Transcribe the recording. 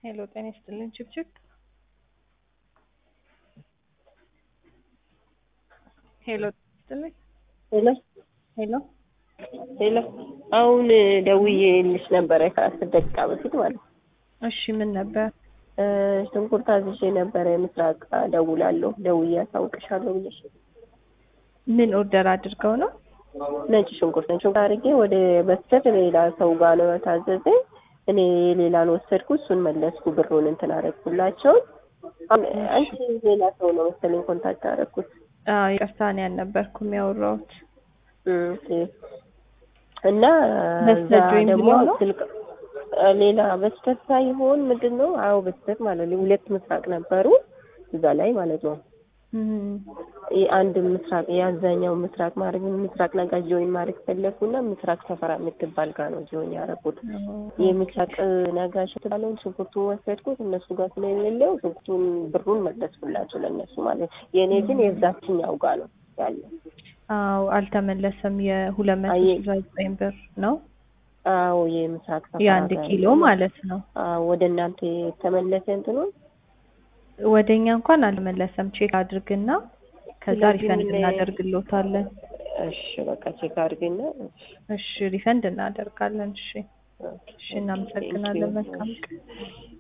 ሄሎ ጤና ይስጥልኝ ችብችብ ሄሎ ጤና ይስጥልኝ ሄሎ ሄሎ ሄሎ አሁን ደውዬልሽ ነበረ ከአስር ደቂቃ በፊት ማለት ነው። እሺ ምን ነበር? እ ሽንኩርት አዝዤ ነበረ ምስራቅ እደውላለሁ ደውዬ አሳውቅሻለሁ ብለሽ ምን ኦርደር አድርገው ነው? ነጭ ሽንኩርት ነጭ ሽንኩርት አድርጌ ወደ በስተት ሌላ ሰው ጋር ነው የታዘዘኝ። እኔ ሌላን ወሰድኩ፣ እሱን መለስኩ፣ ብሩን እንትን አደረግኩላቸው። አንቺ ሌላ ሰው ነው መሰለኝ ኮንታክት አደረግኩት። አዎ ይቅርታ እኔ አልነበርኩም ያወራሁት። ኦኬ። እና በስተት እዛ ጆይን ደግሞ ብሎ ነው? ስልክ ሌላ በስተት ሳይሆን ምንድን ነው? አዎ በስተት ማለት ነው። ሁለት ምስራቅ ነበሩ እዛ ላይ ማለት ነው። እም፣ አንድ ምስራቅ የአብዛኛው ምስራቅ ማድረግ ምስራቅ ነጋ ጆይን ማድረግ ፈለኩና ምስራቅ ሰፈራ የምትባል ጋር ነው ጆይን ያደረኩት። የምስራቅ ነጋሽ የተባለውን ሽንኩርቱን ወሰድኩት እነሱ ጋር ስለሌለው ሽንኩርቱን ብሩን መለስኩላቸው ለእነሱ ማለት ነው። የእኔ ግን የዛችኛው ጋር ነው ያለ። አዎ አልተመለሰም። የሁለት መቶ አየ- ስልሳ ዘጠኝ ብር ነው አዎ የምስራቅ ሰፈራ የአንድ ጋር ኪሎ ያለው። ማለት ነው። አዎ ወደ እናንተ የተመለሰ እንትኑ ወደኛ እንኳን አልመለሰም። ቼክ አድርግና ከዛ ስለዚህ ሪፈንድ ምን- እናደርግሎታለን። እሺ በቃ ቼክ አድርግና እሺ ሪፈንድ እናደርጋለን። እሺ እሺ፣ እናመሰግናለን። ቴንኪው። መልካም ቀን።